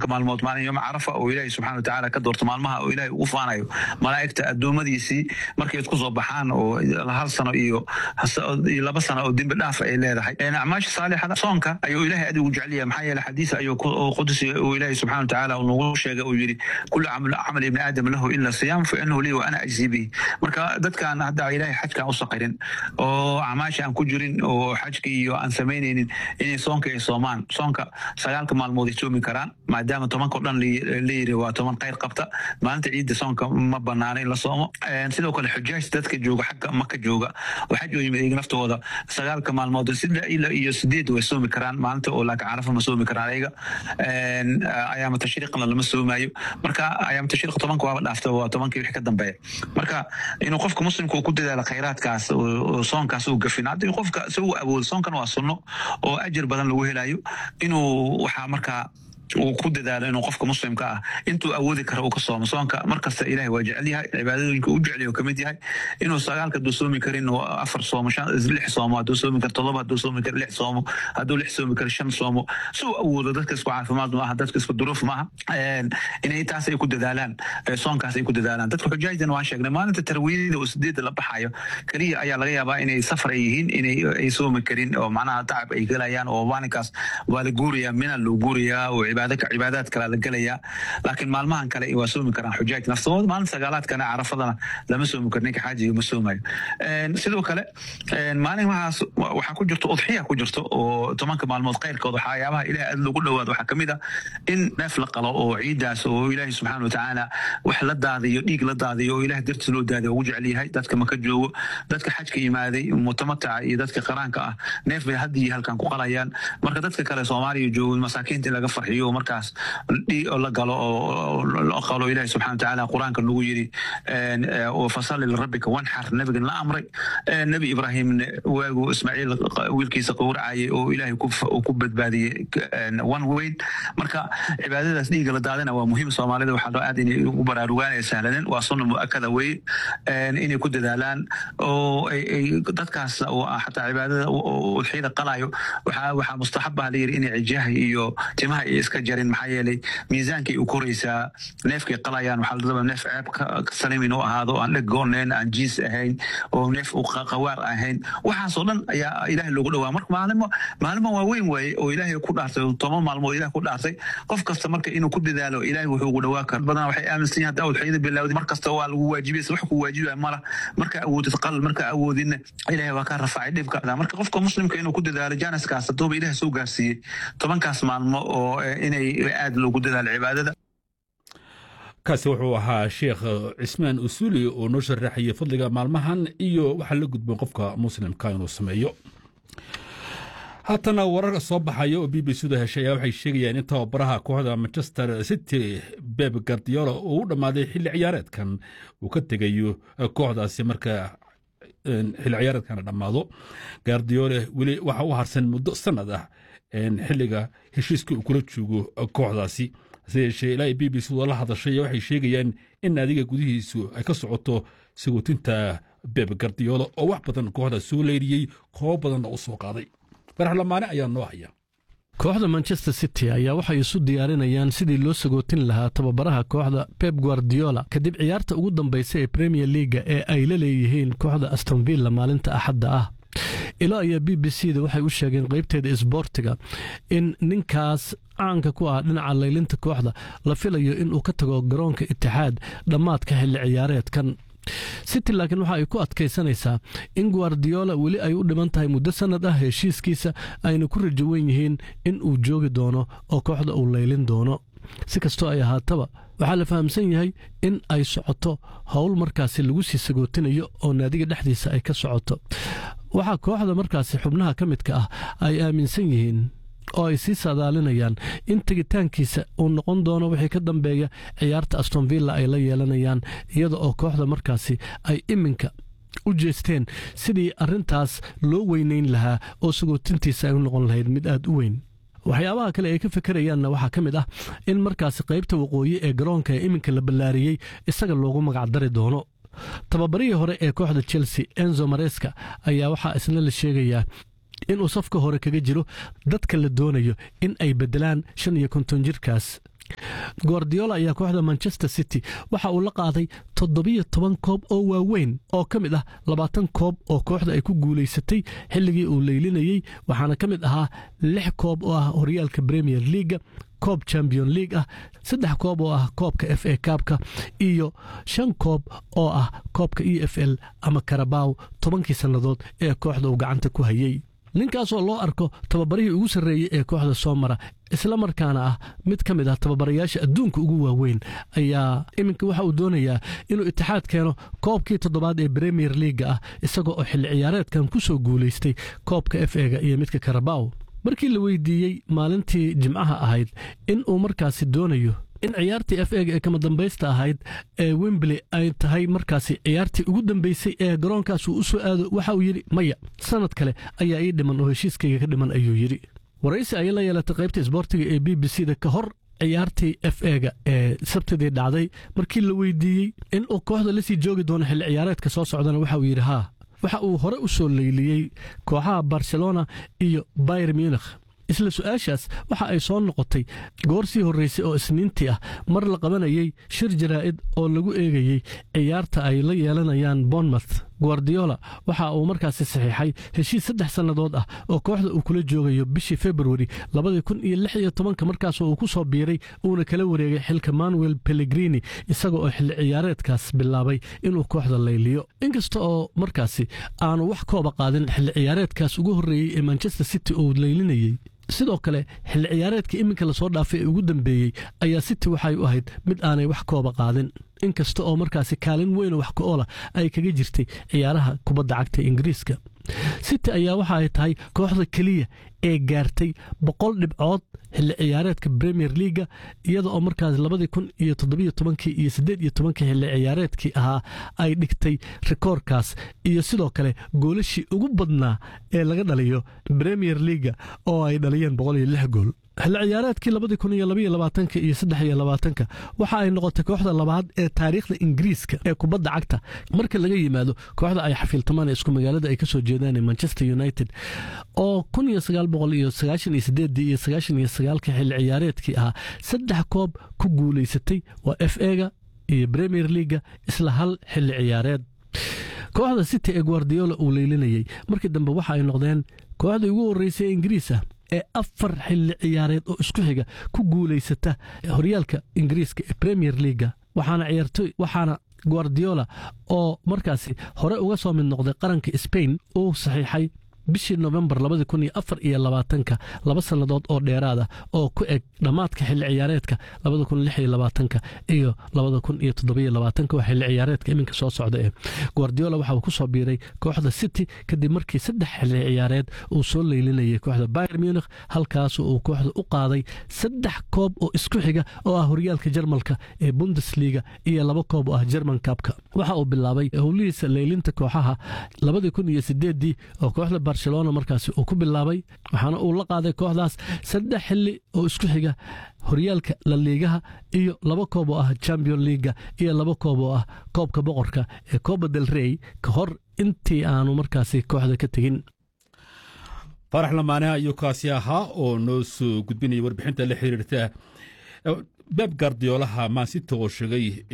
sagaalka maalmood maalin yooma carafa oo ilaahay subxana watacaala ka doorto maalmaha oo ilaahay ugu faanayo malaa'igta addoommadiisii markay isku soo baxaan oo hal sano iyo iyo laba sano oo dembi dhaaf ay leedahay acmaasha saalixada soonka ayuu ilaahay adigu jecel yahay maxaa yeele xadiis ayuu qudsi uu ilaahay subxana watacaala nagu sheegay uu yidhi kullu camal ibni aadam lahu ila siyaam fa inahu lii wa ana ajzi bihi marka dadkaan hadda ilaahay xajkaan u saqirin oo acmaasha aan ku jirin oo xajka iyo aan samaynaynin inay soonka ay soomaan soonka sagaalka maalmood ay soomi karaan maadaama tobanka o dhan la yiri waa toban khayr qabta maalinta ciidda soonka ma banaana in la soomo sidoo kale xujaaj dadka jooga xagga maka jooga oo xaj oo yimid iyaga naftooda sagaalka maalmood sida ila iyo sideed way soomi karaan maalinta oo laakiin carafa ma soomi karaan ayaga ayaama tashriiqna lama soomaayo marka ayaama tashriiq tobanka waaba dhaafta waa tobankii wixii ka dambeeya marka inuu qofka muslimka uu ku dadaalo khayraadkaas oo soonkaas uu gafin haddii qofka isagu awoodo soonkan waa sunno oo ajir badan lagu helayo inuu waxaa markaa uu ku dadaalo inuu qofka muslimka ah intuu awoodi kara uu ka soomo soonka markasta ilahay waa jecel yahay cibaadooyinka u jecel kamid yahay inuu sagaalka hadduu soomi karin afar soomo lix soomo hadduu soomi karo todoba hadduu soomi karo lix soomo hadduu lix soomi karo shan soomo si uu awoodo dadka isku caafimaad maaha dadka isku duruuf maaha inay taas ay ku dadaalaan soonkaas ay ku dadaalaan dadka xujaajdan waan sheegnay maalinta tarwiidada oo sideedda la baxayo keliya ayaa laga yaabaa inay safar ay yihiin inay ay soomi karin oo macnaha tacab ay gelayaan oo maalinkaas waa la guurayaa mina loo guurayaa oo cibaadaad kale la gelayaa laakiin maalmahan kale waa soomi karaan xujaaj naftooda maalin sagaalaadkana carafadana lama soomi karo ninka xaajiga ma soomayo sidoo kale maalin waxaas waxaa ku jirto udxiya ku jirto oo tobanka maalmood khayrkooda waxyaabaha ilaah aad lagu dhowaado waxaa kamid ah in neef la qalo oo ciidaas oo ilaahi subxaana watacaala wax la daadiyo dhiig la daadiyo oo ilaah dartiis loo daadiyo ugu jecel yahay dadka maka joogo dadka xajka yimaaday mutamataca iyo dadka qaraanka ah neef bay haddii halkan ku qalayaan marka dadka kale soomaaliya joogo masaakiinta in laga farxiyo markaas la galo oo qalo ilahi subxana watacaala qur-aanka nagu yiri fasali lirabbika wanxar nabigan la amray nebi ibraahimne waagu ismaaciil wiilkiisa qowracayay oo ilaahay ku badbaadiyey one weyn marka cibaadadaas dhiiga la daadina waa muhiim soomaalida waxaa loo aad inay ugu baraarugaan ee sahlanin waa sunna mu'akada weye inay ku dadaalaan oo dadkaas xataa cibaadada udxiyada qalayo waxaa mustaxabaha la yiri inay cijaha iyo timaha ay iska jarin maxaa yeelay miisaankay u koraysaa neefkay qalayaan waxaa ladaba neef ceeb ka salimin u ahaado aan dheg goonayn aan jiis ahayn oo neef qawaar ahayn waxaasoo dhan ayaa ilaahay loogu dhawaa marka maalimo maalimo waa weyn waaye oo ilaahay ku dhaartay toban maalmood ilaah ku dhaartay qof kasta marka inuu ku dadaalo ilaahay wuxuu ugu dhawaa kara badanaa waxay aaminsan yihin hadda udxiyada bilawdi mar kasta waa lagu waajibaysa wax ku waajibaya mala marka awoodid qal marka awoodidna ilaahay waa ka rafacay dhibka marka qofka muslimka inuu ku dadaalo janaskaas haddooba ilaah soo gaarsiiyey tobankaas maalmo oo inay aada loogu dadaalo cibaadada kaasi wuxuu ahaa sheekh cismaan usuli oo noo sharaxayay fadliga maalmahan iyo waxaa la gudboon qofka muslimka inuu sameeyo haatana warar soo baxaya oo b b c da heshay ayaa waxay sheegayaan in tababaraha kooxda manchester city beb gardiola uu u dhammaaday xilli ciyaareedkan uu ka tegayo kooxdaasi marka xilli ciyaareedkana dhammaado gardiole weli waxa u harsan muddo sanad ah xilliga heshiiska uu kula joogo kooxdaasi hase yeeshee ilaa b b c la hadashay waxay sheegayaan in naadiga gudihiisu ay ka socoto sagootinta beb gardiola oo wax badan kooxda soo leyriyey koobo badanna u soo qaaday faraxlamaane ayaa noo haya kooxda manchester city ayaa waxay isu diyaarinayaan sidii loo sagootin lahaa tababaraha kooxda pep guardiola kadib ciyaarta ugu dambaysa ee premier leaga ee ay la leeyihiin kooxda astonvilla maalinta axadda ah ilo ayaa b b c da waxay u sheegeen qaybteeda isboortiga in ninkaas caanka ku ah dhinaca laylinta kooxda la filayo inuu ka tago garoonka itixaad dhammaadka xilli ciyaareedkan city laakiin waxa ay ku adkaysanaysaa in guardiola weli ay u dhiman tahay muddo sannad ah heshiiskiisa ayna ku rajo wen yihiin in uu joogi doono oo kooxda uu laylin doono si kastoo ay ahaataba waxaa la fahamsan yahay in ay socoto howl markaasi lagu sii sagootinayo oo naadiga dhexdiisa ay ka socoto waxaa kooxda markaasi xubnaha ka midka ah ay aaminsan yihiin oo ay sii saadaalinayaan in tegitaankiisa uu noqon doono wixii ka dambeeya ciyaarta astonvilla ay la yeelanayaan iyada oo kooxda markaasi ay iminka u jeesteen sidii arrintaas loo weynayn lahaa oo sagootintiisa ay u noqon lahayd mid aad u weyn waxyaabaha kale ay ka fikerayaanna waxaa ka mid ah in markaasi qaybta waqooyi ee garoonka ee iminka la ballaariyey isaga loogu magacdari doono tababarihii hore ee kooxda chelsea enzo mareska ayaa waxaa isna la sheegayaa inuu safka hore kaga jiro dadka la doonayo in ay beddelaan shan iyo konton jirkaas guardiola ayaa kooxda manchester city waxa uu la qaaday toddobiyo toban koob oo waaweyn oo ka mid ah labaatan koob oo kooxda ay ku guulaysatay xilligii uu leylinayey waxaana ka mid ahaa lix koob oo ah horyaalka premier leaga koob champion league ah saddex koob oo ah koobka f a kaabka iyo shan koob oo ah koobka e f l ama karabaw tobankii sannadood ee kooxda uu gacanta ku hayey ninkaasoo loo arko tababarihii ugu sarreeyey ee kooxda soo mara isla markaana ah mid ka mid ah tababarayaasha adduunka ugu waaweyn ayaa iminka waxa uu doonayaa inuu itixaad keeno koobkii toddobaad ee bremier leaga ah isaga oo xilli ciyaareedkan ku soo guulaystay koobka f ega iyo midka karabaw markii la weydiiyey maalintii jimcaha ahayd in uu markaasi doonayo in ciyaartii f ega ee kama dambaysta ahayd ee wembley ay tahay markaasi ciyaartii ugu dambeysay ee garoonkaas uu u soo aado waxa uu yidhi maya sannad kale ayaa ii dhiman oo heshiiskayga ka dhiman ayuu yidhi waraysi ayay la yeelatay qaybta isboortiga ee b b c da ka hor ciyaartii f ega ee sabtidii dhacday markii la weydiiyey in uu kooxda la sii joogi doono xilli ciyaareedka soo socdana waxa uu yidhi haa waxa uu hore u soo leyliyey kooxaha barcelona iyo bayer munikh isla su-aashaas waxa ay soo noqotay goor sii horraysay oo isniintii ah mar la qabanayey shir jaraa'id oo lagu eegayey ciyaarta ay la yeelanayaan bournemouth guardiola waxa uu markaasi saxiixay heshiis saddex sannadood ah oo kooxda uu kula joogayo bishii februari labadii kun iyo lix iyo tobanka markaasoo uu ku soo biiray uuna kala wareegay xilka manuel pellegrini isaga oo xilli ciyaareedkaas bilaabay inuu kooxda layliyo inkasta oo markaasi aanu wax kooba qaadin xilli ciyaareedkaas ugu horreeyey ee manchester city uu laylinayey sidoo kale xilli ciyaareedka iminka lasoo dhaafay ee ugu dambeeyey ayaa city waxay u ahayd mid aanay wax kooba qaadin inkasta oo markaasi kaalin weynoo wax ka-oola ay kaga jirtay ciyaaraha kubadda cagta ingiriiska city ayaa waxa ay tahay kooxda keliya ee gaartay boqol dhibcood xilli ciyaareedka premier leaga iyada oo markaas labadii kun iyo toddobiyo tobankii iyo siddeed iyo tobankii xilli ciyaareedkii ahaa ay dhigtay rikoorkaas iyo sidoo kale goolashii ugu badnaa ee laga dhaliyo premier leaga oo ay dhaliyeen boqol iyo lix gool xilli ciyaareedkii labadii kun iyo labaiyo labaatanka iyo saddex iyo labaatanka waxa ay noqotay kooxda labaad ee taariikhda ingiriiska ee kubadda cagta marka laga yimaado kooxda ay xafiiltamaan ee isku magaalada ay ka soo jeedaan ee manchester united oo kun iyo sagaal boqol iyo sagaashan iyo sideeddii iyo sagaashan iyo sagaalka xilli ciyaareedkii ahaa saddex koob ku guulaysatay waa f ega iyo premier leaga isla hal xilli ciyaareed kooxda city ee guardiola uu leylinayey markii dambe waxa ay noqdeen kooxdii ugu horreysay ee ingiriis ah ee afar xilli ciyaareed oo isku xiga ku guulaysata horyaalka ingiriiska ee premier leaga waxaana ciyaartoy waxaana guardiola oo markaasi hore uga soo mid noqday qaranka spain uu saxiixay bishii novembar labadii kun iyo afar iyo labaatanka laba sannadood oo dheeraad ah oo ku eg dhammaadka xilli ciyaareedka labada kun lix iyo labaatanka iyo labada kun iyo toddobiyo labaatanka waa xilli ciyaareedka iminka soo socda ee guardiola waxa uu ku soo biiray kooxda city kadib markii saddex xilli ciyaareed uu soo leylinayay kooxda bayer munikh halkaas uu kooxda u qaaday saddex koob oo isku xiga oo ah horyaalka jarmalka ee bundesliga iyo laba koob oo ah german kabka waxa uu bilaabay howlihiisa leylinta kooxaha labadii kun iyo sideeddii oo kooxda barcelona markaasi uu ku bilaabay waxaana uu la qaaday kooxdaas saddex xilli oo isku xiga horyaalka laliigaha iyo laba koob oo ah champion leaga iyo laba koob oo ah koobka boqorka ee coba del rey ka hor intii aanu markaasi kooxda ka tegin farax lamaane ayuu kaasi ahaa oo noo soo gudbinaya warbixinta la xiriirta beb gardiyoolaha maasita oo sheegay